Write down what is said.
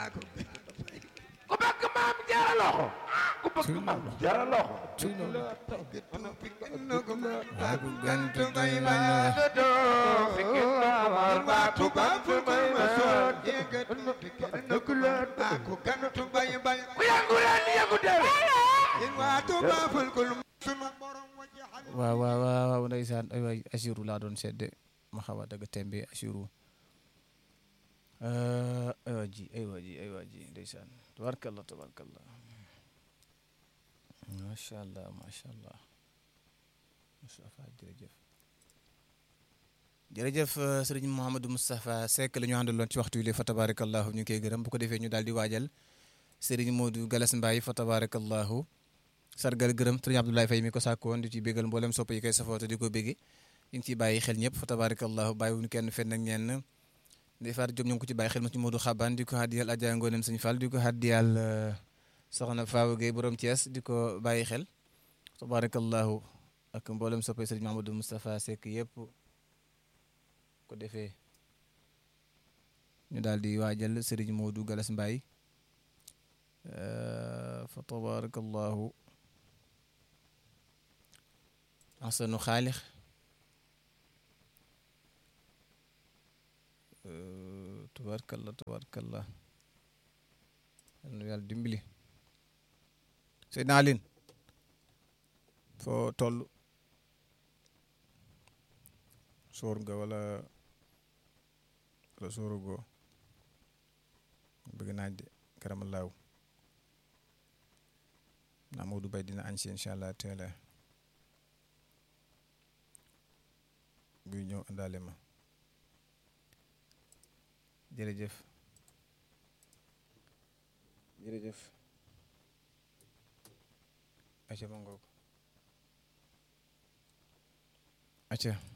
ku bëgg maam jaara loxo ku bëgg maam jaara loxo Cuy noonu. Aku gantu bay ma doo fikki naa baatu baatu may ma soon Aku gantu bay bay ku yëngu leen yëngu del In waatu baaful kul sunu borom wajaxal waaw waaw waaw ndeysaan ay waay Assirou laa doon sedde ma xaw a dëgg tembe Assirou ay waa ji ay waa ji ay waa ji ndeysaan tabarkallah tabarkallah macha allah macha allah Moustapha jërëjëf jërëjëf euh, sëriñ Mouhamadou Moustapha Seck la ñu àndaloon ci waxtu wi fa tabarakallahu ñu ngi koy gërëm bu ko defee ñu daal di waajal sëriñ Modou Galas Mbaye fa tabarakallahu sargal gërëm sëriñ Abdoulaye Faye mi ko sàkkoon di ci bégal mboolem sopp yi koy safoote di ko bégge ñu ngi ciy bàyyi xel ñëpp fa tabarakallahu bàyyiwuñu kenn fenn ak ñenn Ndeye Fatou Diop ñu ngi ko ci bàyyi xel ma ci Modou Xaban di ko haddiyal Adja Ngonem Sëñ Fall di ko haddiyal euh, soxna Fawa Gueye borom Thiès di ko bàyyi xel tabarakallahu ak mboolem soppay sëriñ Mahamadou Moustapha Seck yëpp ko defee ñu daal di waajal sëriñ Modou Galas Mbaye euh, fa tabarakallahu ahsanu xaalix euh, tabarakallah tabarakallah yal na yàlla dimbali Seydina Aline foo toll soor nga wala wala soorugoo bëgg naaj de karamalaaw naa Modou Bay dina añ si incha allah teela buy ñëw àndaale ma jërëjëf jërëjëf acca ma ngoog acca